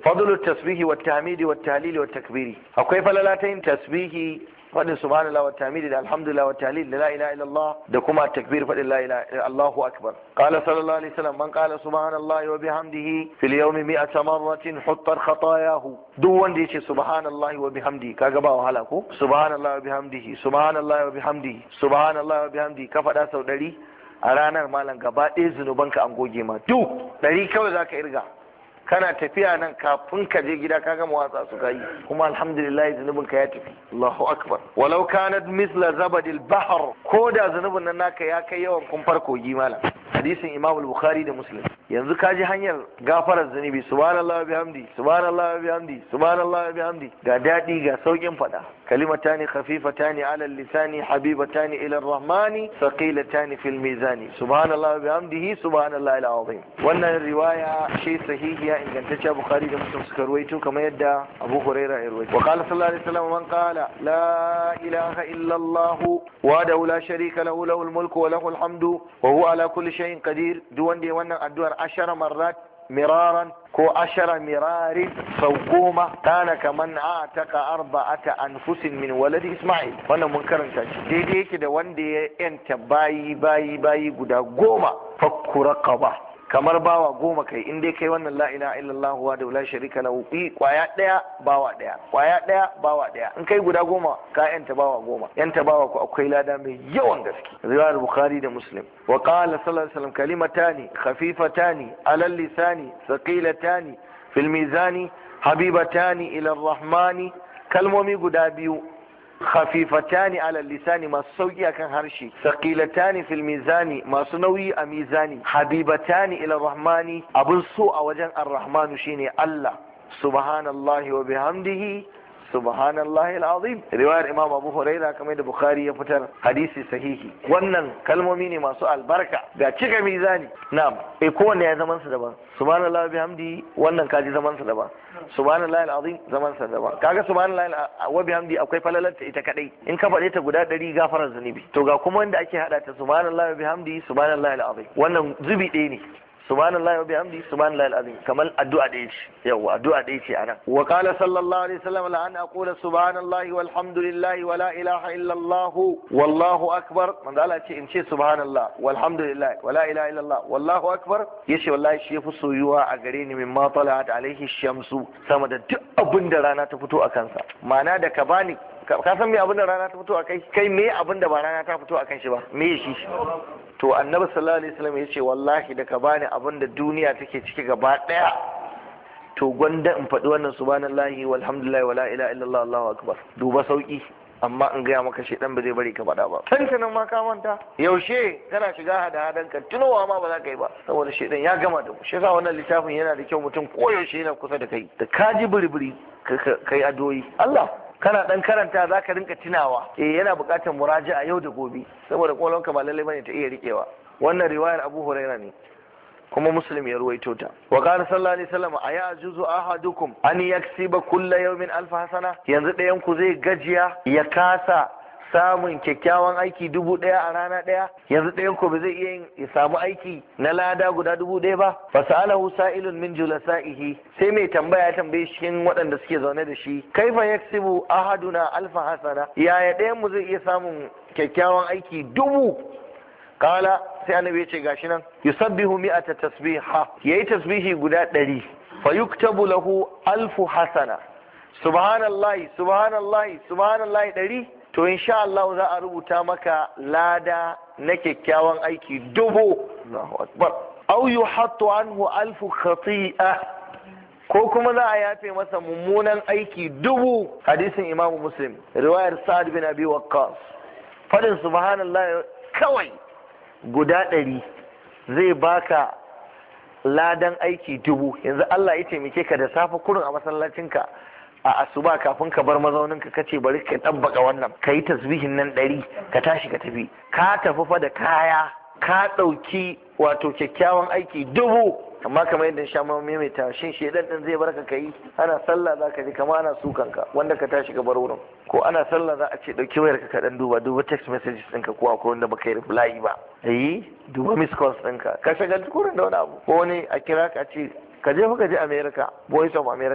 fadlu tasbihi wa tahmidi wa tahlili wa takbiri akwai falala ta yin tasbihi fadin subhanallah wa tahmidi da alhamdulillah wa tahlil da la ilaha illallah da kuma takbir fadin la ilaha Allahu akbar qala sallallahu alaihi wasallam man qala subhanallahi wa bihamdihi fil yawmi mi'ata marratin huttat khatayahu duk wanda yace subhanallahi wa bihamdihi kaga ba wahala ko subhanallahi wa bihamdihi subhanallahi wa bihamdihi subhanallahi wa bihamdihi ka faɗa sau ɗari a ranar malam gaba ɗaya zunubanka an goge ma duk ɗari kawai zaka irga kana tafiya nan kafin ka je gida ka gama watsa su yi kuma alhamdulillah zunubin ka ya tafi Allahu akbar walau kanat misla zabadil bahr ko da zunubin nan naka ya kai yawan kumfar kogi malam hadisin Imam al-Bukhari da Muslim yanzu ka ji hanyar gafarar zunubi subhanallah wa bihamdi subhanallah wa bihamdi subhanallah wa bihamdi ga dadi ga saukin fada kalimatani khafifatani ala lisani habibatani ila ar-rahmani thaqilatani fil mizani subhanallah wa bihamdihi subhanallah al-azim wannan riwaya shi sahihiya ingantacciya Bukhari da Muslim suka ruwaito kamar yadda Abu Hurairah ya ruwaito wa qala sallallahu alaihi wasallam man qala la ilaha illa Allah wa la sharika lahu lahul mulku wa lahul hamdu wa huwa ala kulli shay'in qadir duk wanda ya wannan addu'ar ashara marrat miraran ko ashara mirarin sau goma kana kaman a taka arba'ata anfusin min waladi isma'il wannan mun karanta shi daidai yake da wanda ya yanta bayi bayi bayi guda goma fakku raqaba kamar bawa goma kai in dai kai wannan la ilaha illallah wa da la sharika lahu kwaya daya bawa daya kwaya daya bawa daya in kai guda goma ka yanta bawa goma yanta bawa ku akwai lada mai yawan gaske riwayar bukhari da muslim wa qala sallallahu alaihi wasallam kalimatani khafifatani ala lisani thaqilatani fil mizani habibatani ila arrahmani kalmomi guda biyu khafifatani ala lisani masu sauki akan harshe saqilatani fil mizani masu nauyi a mizani habibatani ila rahmani abun so a wajen ar-rahmanu shine Allah subhanallahi wa bihamdihi subhanallahi alazim riwayar imam abu huraira kamar da bukhari ya fitar hadisi sahihi wannan kalmomi ne masu albarka ga cika mizani na'am eh kowanne ya zaman su daban subhanallahi bihamdi wannan kaji zaman su daban subhanallahi alazim zaman sa daban kaga subhanallahi wa bihamdi akwai falalarta ita kadai in ka faɗe ta guda ɗari gafarar zunubi to ga kuma wanda ake hada ta subhanallahi wa bihamdi subhanallahi alazim wannan zubi ɗaya ne subhanallahi wa bihamdi subhanallahi alazim kamar addu'a ɗaya ce yawa addu'a ɗaya ce anan wa qala sallallahu alaihi wasallam la an aqula subhanallahi walhamdulillahi wa la ilaha illa allah wallahu akbar manzo Allah ce in ce subhanallah walhamdulillah wa la ilaha illa allah wallahu akbar yace wallahi shi yafi soyuwa a gare ni mimma talat alaihi shamsu sama da duk abin da rana ta fito a kansa ma'ana da ka bani ka san me abin da rana ta fito a kai kai me abin da ba rana ta fito a kan shi ba me shi to annabi sallallahu alaihi wasallam yace wallahi da ka bani abin da duniya take ciki gaba daya to gwanda in faɗi wannan subhanallahi walhamdulillahi wala ilaha illallah allahu akbar duba sauki amma in gaya maka shedan ba zai bari ka faɗa ba tantanin ma ka manta yaushe kana shiga hada hadan ka tunowa ma ba za ka yi ba saboda shedan ya gama da mu shi yasa wannan littafin yana da kyau mutum koyaushe yana kusa da kai da ka ji biribiri kai adoyi Allah kana dan karanta za ka rinka tunawa eh yana buƙatar muraja'a yau da gobe saboda kwalonka ba lallai bane ta iya riƙewa wannan riwayar Abu Huraira ne kuma Muslim ya ruwaito ta wa qala sallallahu alaihi wasallam aya juzu ahadukum an yaksiba kulla yawmin alf hasana yanzu ɗayan ku zai gajiya ya kasa samun kyakkyawan aiki dubu ɗaya a rana ɗaya yanzu ɗayan ku ba zai iya yin ya samu aiki na lada guda dubu ɗaya ba fa sa'alahu sa'ilun min julasa'ihi sai mai tambaya ya tambaye shi waɗanda suke zaune da shi kaifa yaksibu ahaduna alfa hasana yaya ɗayan mu zai iya samun kyakkyawan aiki dubu kala sai annabi ya ce gashi nan yusabbihu mi'ata tasbiha yayi tasbihi guda ɗari fa yuktabu lahu alfu hasana subhanallahi subhanallahi subhanallahi ɗari to insha Allah za a rubuta maka lada na kyakkyawan aiki dubu Allahu akbar aw yuhattu anhu alfu khati'a ko kuma za a yafe masa mummunan aiki dubu hadisin imamu muslim riwayar sa'ad bin abi waqqas fadin subhanallah kawai guda ɗari zai baka ladan aiki dubu yanzu Allah ya taimake ka da safe kurin a masallacinka a asuba kafin ka bar mazauninka ka ce bari ka ɗabbaka wannan ka yi tasbihin nan ɗari ka tashi ka tafi ka tafi fa da kaya ka ɗauki wato kyakkyawan aiki dubu amma kamar yadda sha ma maimaita shin shedan din zai barka kai ana sallah zaka ji kama ana sukan ka wanda ka tashi ka bar wurin ko ana sallah za a ce dauki wayar ka dan duba duba text messages ɗinka ko akwai wanda baka yi reply ba eh duba miss calls ɗinka ka shagalci kurin da wani abu ko wani a kira ka ce ka je ka je America voice of America